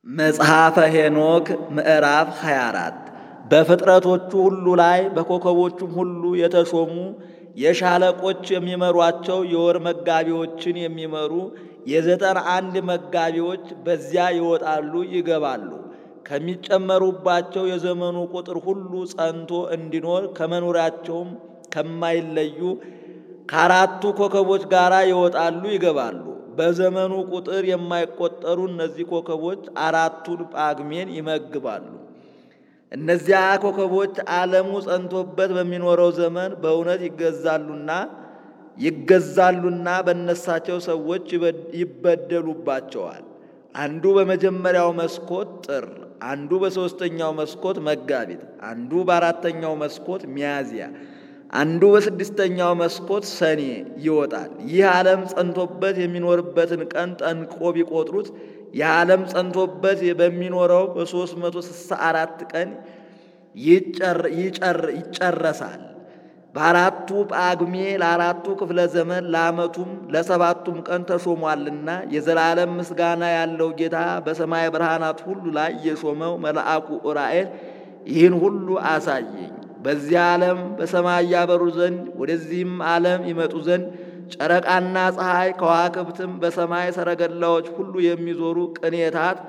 መጽሐፈ ሄኖክ ምዕራፍ 24 በፍጥረቶቹ ሁሉ ላይ በኮከቦቹም ሁሉ የተሾሙ የሻለቆች የሚመሯቸው የወር መጋቢዎችን የሚመሩ የዘጠና አንድ መጋቢዎች በዚያ ይወጣሉ ይገባሉ። ከሚጨመሩባቸው የዘመኑ ቁጥር ሁሉ ጸንቶ እንዲኖር ከመኖሪያቸውም ከማይለዩ ከአራቱ ኮከቦች ጋር ይወጣሉ ይገባሉ። በዘመኑ ቁጥር የማይቆጠሩ እነዚህ ኮከቦች አራቱን ጳግሜን ይመግባሉ። እነዚያ ኮከቦች ዓለሙ ጸንቶበት በሚኖረው ዘመን በእውነት ይገዛሉና ይገዛሉና በነሳቸው ሰዎች ይበደሉባቸዋል። አንዱ በመጀመሪያው መስኮት ጥር፣ አንዱ በሦስተኛው መስኮት መጋቢት፣ አንዱ በአራተኛው መስኮት ሚያዝያ አንዱ በስድስተኛው መስኮት ሰኔ ይወጣል። ይህ ዓለም ጸንቶበት የሚኖርበትን ቀን ጠንቆ ቢቆጥሩት የዓለም ጸንቶበት በሚኖረው በ364 ቀን ይጨረሳል። በአራቱ ጳጉሜ ለአራቱ ክፍለ ዘመን ለዓመቱም ለሰባቱም ቀን ተሾሟልና የዘላለም ምስጋና ያለው ጌታ በሰማይ ብርሃናት ሁሉ ላይ የሾመው መልአኩ ዑራኤል ይህን ሁሉ አሳየኝ። በዚህ ዓለም በሰማይ ያበሩ ዘንድ ወደዚህም ዓለም ይመጡ ዘንድ ጨረቃና ፀሐይ ከዋክብትም በሰማይ ሰረገላዎች ሁሉ የሚዞሩ ቅኔታት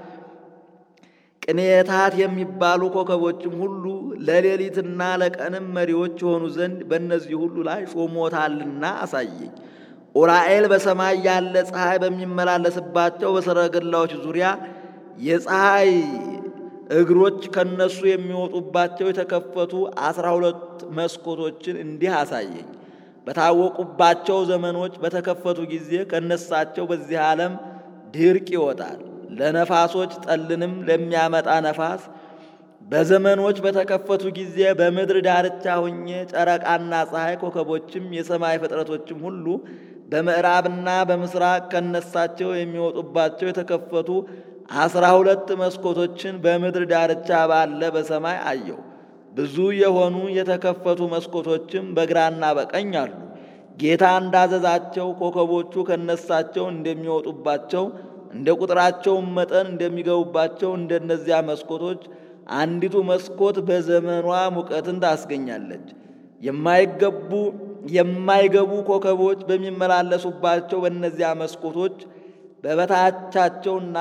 ቅኔታት የሚባሉ ኮከቦችም ሁሉ ለሌሊትና ለቀንም መሪዎች የሆኑ ዘንድ በእነዚህ ሁሉ ላይ ሾሞታልና አሳየኝ። ዑራኤል በሰማይ ያለ ፀሐይ በሚመላለስባቸው በሰረገላዎች ዙሪያ የፀሐይ እግሮች ከነሱ የሚወጡባቸው የተከፈቱ አስራ ሁለት መስኮቶችን እንዲህ አሳየኝ። በታወቁባቸው ዘመኖች በተከፈቱ ጊዜ ከነሳቸው በዚህ ዓለም ድርቅ ይወጣል። ለነፋሶች ጠልንም ለሚያመጣ ነፋስ በዘመኖች በተከፈቱ ጊዜ በምድር ዳርቻ ሁኜ ጨረቃና ፀሐይ ኮከቦችም የሰማይ ፍጥረቶችም ሁሉ በምዕራብና በምስራቅ ከነሳቸው የሚወጡባቸው የተከፈቱ አስራ ሁለት መስኮቶችን በምድር ዳርቻ ባለ በሰማይ አየሁ። ብዙ የሆኑ የተከፈቱ መስኮቶችም በግራና በቀኝ አሉ። ጌታ እንዳዘዛቸው ኮከቦቹ ከነሳቸው እንደሚወጡባቸው እንደ ቁጥራቸውም መጠን እንደሚገቡባቸው እንደነዚያ መስኮቶች አንዲቱ መስኮት በዘመኗ ሙቀትን ታስገኛለች። የማይገቡ የማይገቡ ኮከቦች በሚመላለሱባቸው በእነዚያ መስኮቶች በበታቻቸውና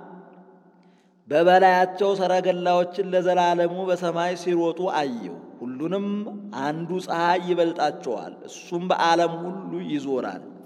በበላያቸው ሰረገላዎችን ለዘላለሙ በሰማይ ሲሮጡ አየሁ። ሁሉንም አንዱ ፀሐይ ይበልጣቸዋል፣ እሱም በዓለም ሁሉ ይዞራል።